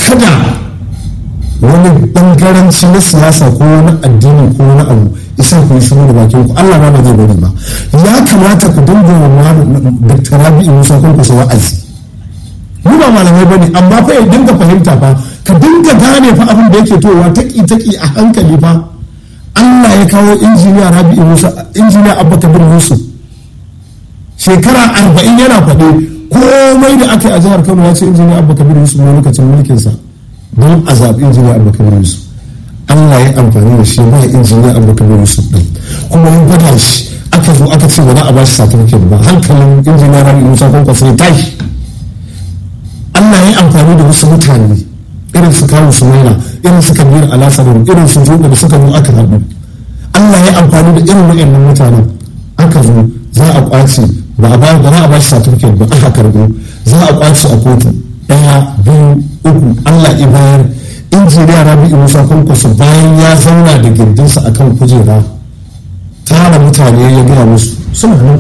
kada wani bangaranci na siyasa ko wani addini ko wani abu isa ku yi shiru da bakin ku Allah ba zai bari ba ya kamata ku dinga wa Dr. Rabi'u Musa kun kusa wa'azi mu ba malamai bane amma fa ya dinga fahimta fa ka dinga gane fa abin da yake towa taki taki a hankali fa Allah ya kawo injiniya Rabi'u Musa injiniya Abba Kabir Yusuf shekara arba'in yana faɗe komai da aka yi a jihar Kano ya ce injiniya Abba Kabir Yusuf ne lokacin mulkinsa don a zaɓi injiniya Abba Kabir Yusuf Allah ya amfani da shi ba injiniya Abba Kabir Yusuf ɗin kuma ya gwada shi aka zo aka ce ba za a ba shi certificate ba hankalin injiniya Rabi'u Musa Kwankwaso ya tashi Allah ya amfani da wasu mutane irin su kawo su maina irin su kabir alasarin irin su joɗa da suka zo aka zaɓi Allah ya amfani da irin waɗannan mutanen aka zo za a ƙwace ba a ba da za a ba shi certificate ba aka karɓo za a ƙwace a kotu ɗaya biyu uku Allah ya bayar injiniya Rabi'u Musa Kwankwaso bayan ya zauna da gindinsa akan kujera tara mutane ya gaya musu suna nan